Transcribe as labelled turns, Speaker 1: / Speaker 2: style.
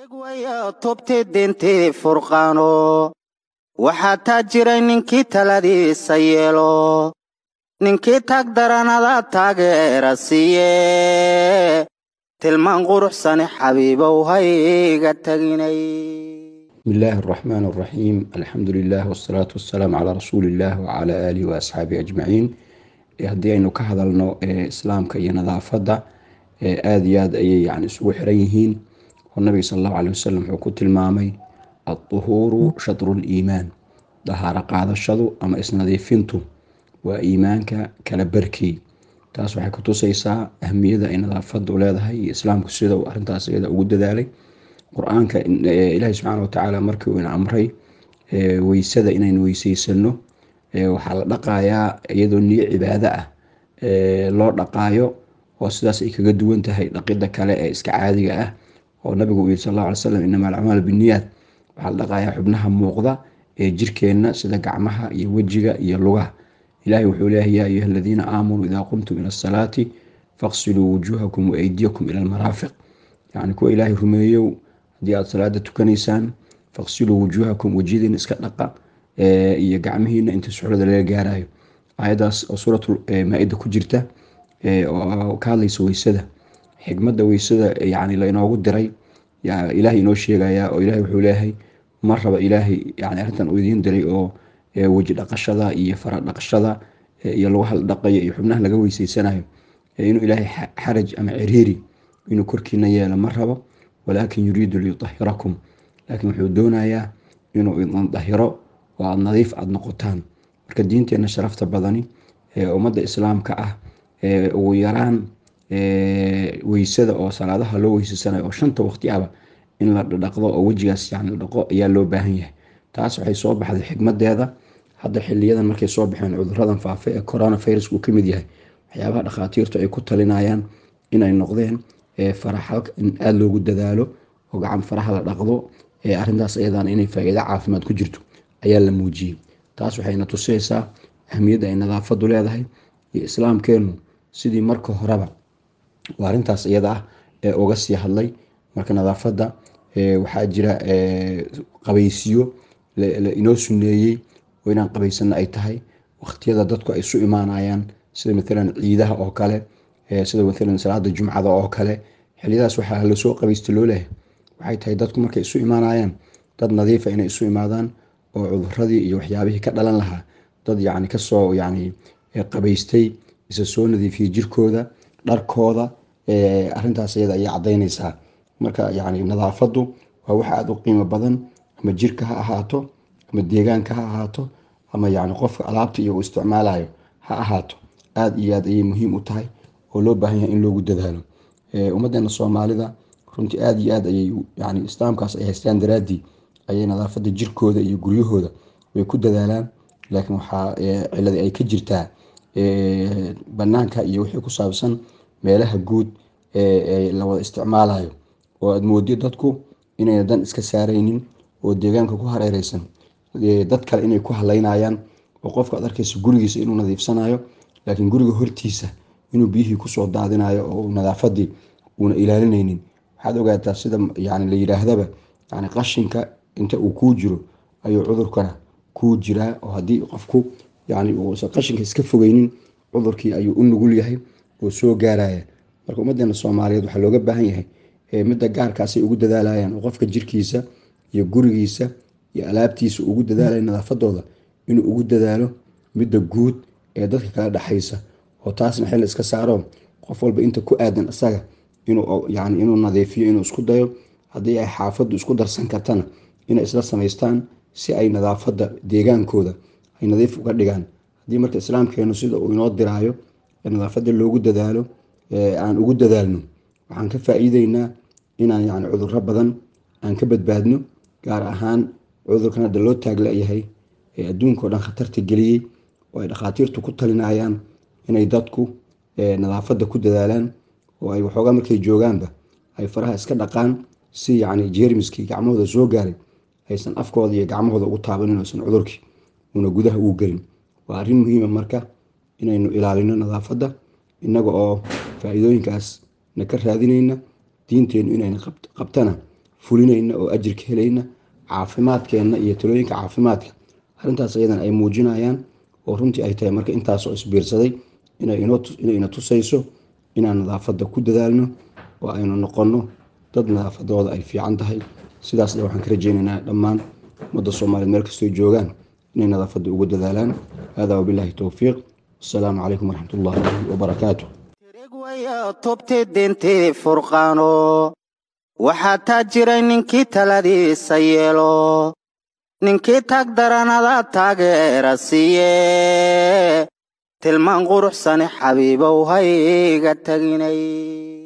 Speaker 1: tubti dintii furqaano waxaa taa jiray ninkii taladiisa yeelo ninkii tag daranada taageera siiye tilmaan quruxsane xabiibow hayga taginay
Speaker 2: بسم الله الرحمن الرحيم الحمد لله والصلاة والسلام على رسول الله وعلى آله وأصحابه أجمعين haddii aynu ka hadalno islaamka iyo nadaafadda aada iyo aad ayay yani isugu xiran yihiin oo nabiga sal allahu aleh wasalam wuxuu ku tilmaamay adduhuuru shadru liimaan dahaaro qaadashadu ama isnadiifintu waa iimaanka kala barkii taas waxay kutusaysaa ahmiyada ay nadaafadu leedahay iyo islaamku sida uu arintaas iyada ugu dadaalay qur-aanka ilaahi subxaana watacaala markii uu ina amray weysada inaynu weyseysano waxaa la dhaqayaa iyadoo niyo cibaado ah loo dhaqaayo oo sidaas ay kaga duwan tahay dhaqida kale ee iska caadiga ah oo nabigu uu yiri sal alla alay slam inama alacmaal biniyaad waxaa la dhaqayaa xubnaha muuqda ee jirkeenna sida gacmaha iyo wejiga iyo lugaha ilahi wuxuu leeyahay yaa ayuha aladiina aamanuu idaa qumtum ila asalaati faqsiluu wujuuhakum waaydiyakum ila almaraafiq yani kuwa ilaahay rumeeyow haddii aada salaada tukanaysaan faqsiluu wujuuhakum wejiyadiina iska dhaqa iyo gacmihiina inta suxrada laga gaarayo ayadaas oo suuratu maa-ida ku jirta oo ka hadlaysa weysada xikmada weysada yani lainoogu diray ilahay inoo sheegaya oo ilahay wuxuu leeyahay ma raba ilaahay yani arrintan uu idiin diray oo weji dhaqashada iyo fara dhaqashada iyo lagu hal dhaqayo iyo xubnaha laga weyseysanayo inuu ilaahay xaraj ama ciriiri inuu korkiina yeelo ma rabo walaakin yuriidu liyutahirakum laakiin wuxuu doonayaa inuu idin dahiro oo aada nadiif aada noqotaan marka diinteena sharafta badani ee ummadda islaamka ah ugu yaraan weysada oo salaadaha loo weysasanayo oo shanta waqti aba in la dhaqdo oo wejigaas yani la dhaqo ayaa loo baahan yahay taas waxay soo baxday xikmadeeda hadda xiliyadan markay soo baxeen cuduradan faafa ee coronavirus uu kamid yahay waxyaabaha dhakhaatiirtu ay ku talinayaan inay noqdeen faraxa in aada loogu dadaalo oo gacan faraha la dhaqdo arintaas ayadan inay faa-iido caafimaad ku jirto ayaa la muujiyey taas waxayna tusaysaa ahmiyadda ay nadaafadu leedahay iyo islaamkeenu sidii marka horeba waa arintaas iyada ah ee uga sii hadlay marka nadaafadda waxaa jira qabaysiyo inoo suneeyey oo inaan qabaysano ay tahay waqtiyada dadku ay isu imaanayaan sida maalan ciidaha oo kale sida maalan salaada jumcada oo kale xiliyadaas waxaa lasoo qabaysta loo lehay waxay tahay dadku markay isu imaanayaan dad nadiifa inay isu imaadaan oo cuduradii iyo waxyaabihii ka dhalan lahaa dad yani kasoo yani qabaystay isa soo nadiifiyey jirkooda dharkooda arintaas iyada ayay cadaynaysaa marka yani nadaafadu waa wax aada u qiimo badan ama jirka ha ahaato ama deegaanka ha ahaato ama yani qofka alaabta iyo uu isticmaalayo ha ahaato aada iyo aad ayay muhiim u tahay oo loo baahan yahay in loogu dadaalo ummadeena soomaalida runtii aada iyo aad ayay yani islaamkaas ay haystaan daraaddii ayay nadaafada jirkooda iyo guryahooda way ku dadaalaan laakiin waxaa ciladi ay ka jirtaa banaanka iyo wixii ku saabsan meelaha guud ee la wada isticmaalayo oo aada moodiyo dadku inayna dan iska saaraynin oo deegaanka ku hareereysan dad kale inay ku haleynayaan oo qofka ad arkaysa gurigiisa inuu nadiifsanayo laakiin guriga hortiisa inuu biyihii kusoo daadinayo oo nadaafadii uuna ilaalinaynin waxaad ogaataa sida yani la yidhaahdaba yani qashinka inta uu kuu jiro ayuu cudurkana kuu jiraa oo haddii qofku yani uusan qashinka iska fogeynin cudurkii ayuu u nugul yahay oo soo gaaraya marka ummadeena soomaaliyeed waxaa looga baahan yahay midda gaarkaasay ugu dadaalayaan oo qofka jirkiisa iyo gurigiisa iyo alaabtiisa ugu dadaalaya nadaafadooda inuu ugu dadaalo midda guud ee dadka kala dhexaysa oo taasna xil iska saaro qof walba inta ku aadan isaga inuyani inuu nadiifiyo inuu isku dayo haddii ay xaafadu isku darsan kartana inay isla samaystaan si ay nadaafada deegaankooda ay nadiif uga dhigaan haddii marka islaamkeenu sida uu inoo diraayo nadaafada loogu dadaalo aan ugu dadaalno waxaan ka faa-iideynaa inaan yani cuduro badan aan ka badbaadno gaar ahaan cudurkan hadda loo taaglayahay ee adduunka o dhan khatarta geliyey oo ay dhakhaatiirtu ku talinayaan inay dadku nadaafada ku dadaalaan oo ay waxoogaa markay joogaanba ay faraha iska dhaqaan si yani jeermiskii gacmahooda soo gaaray aysan afkooda iyo gacmahooda ugu taabanin oysan cudurkii una gudaha ugu gelin waa arrin muhiima marka inaynu ilaalino nadaafadda innaga oo faa-iidooyinkaas na ka raadinayna diinteenu inayna qabtana fulinayna oo ajirka helayna caafimaadkeenna iyo talooyinka caafimaadka arrintaas iyadan ay muujinayaan oo runtii ay tahay marka intaasoo isbiirsaday inayna tusayso inaan nadaafadda ku dadaalno oo aynu noqonno dad nadaafadooda ay fiican tahay sidaasna waxaan ka rajeynaynaa dhammaan ummadda soomaaliyeed meel kastoo joogaan inay nadaafadda ugu dadaalaan hada wabilaahi towfiiq asalaamu calaykum waraxmat ullahi wabarakaatu
Speaker 1: tirigwaya tubti dintii furqaano waxaa taa jiray ninkii taladiisa yeelo ninkii tag daranada taageera siiye tilmaan quruxsani xabiibow hayga taginay